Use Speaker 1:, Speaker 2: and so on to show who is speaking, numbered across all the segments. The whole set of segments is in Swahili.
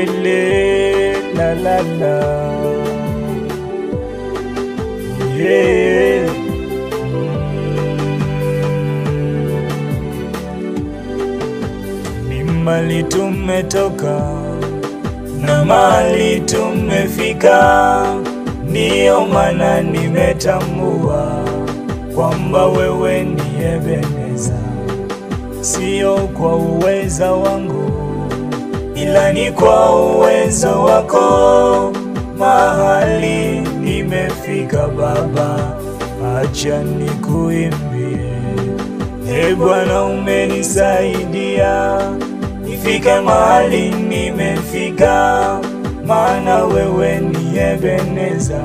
Speaker 1: milele la la la yeah. Ni mali tumetoka na mali tumefika, ndiyo maana nimetambua kwamba wewe ni Ebeneza, sio kwa uweza wangu, ila ni kwa uwezo wako. Mahali nimefika Baba, acha nikuimbie. E Bwana, umenisaidia nifike mahali nimefika, maana wewe ni Ebeneza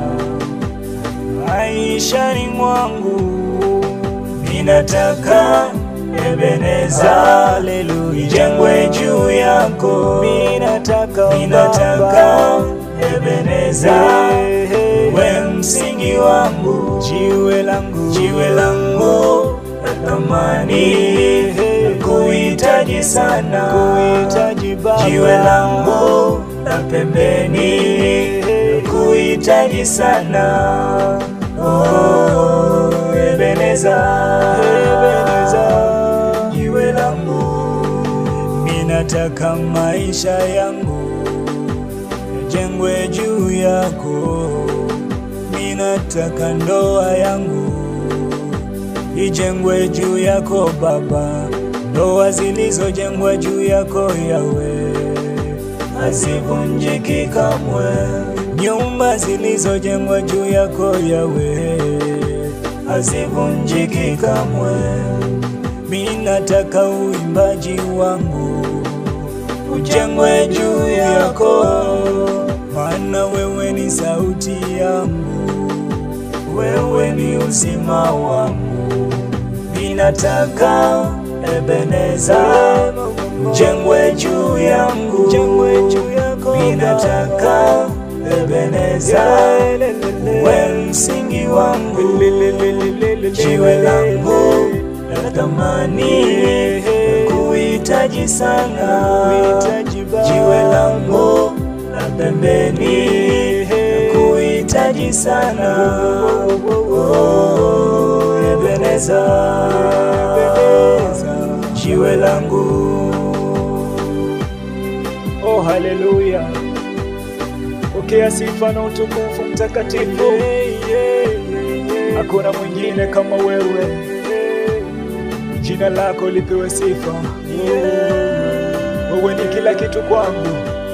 Speaker 1: maishani mwangu. Ninataka Ebeneza, haleluya, ijengwe juu yako. Ninataka, ninataka Ebeneza, we msingi wangu, jiwe langu, jiwe langu la thamani, kuhitaji sana, kuhitaji Baba, jiwe langu la pembeni, kuhitaji sana, oh, Ebeneza, Ebeneza, jiwe langu, ninataka maisha yangu yajengwe juu yako, ninataka ndoa yangu ijengwe juu yako Baba, ndoa zilizojengwa juu yako Yawe hazivunjiki kamwe, nyumba zilizojengwa juu yako Yawe hazivunjiki kamwe. Mimi nataka uimbaji wangu ujengwe juu yako, maana wewe ni sauti yangu, wewe ni uzima wangu. Ninataka Ebeneza jengwe juu yangu, ninataka Ebeneza we msingi wangu, jiwe langu la thamani, kuhitaji sana, jiwe langu la pembeni, kuhitaji sana, oh, Ebeneza, jiwe langu.
Speaker 2: Oh, haleluya! Pokea sifa na utukufu mtakatifu. Hakuna mwingine kama wewe, jina lako lipewe sifa. Wewe ni kila kitu kwangu,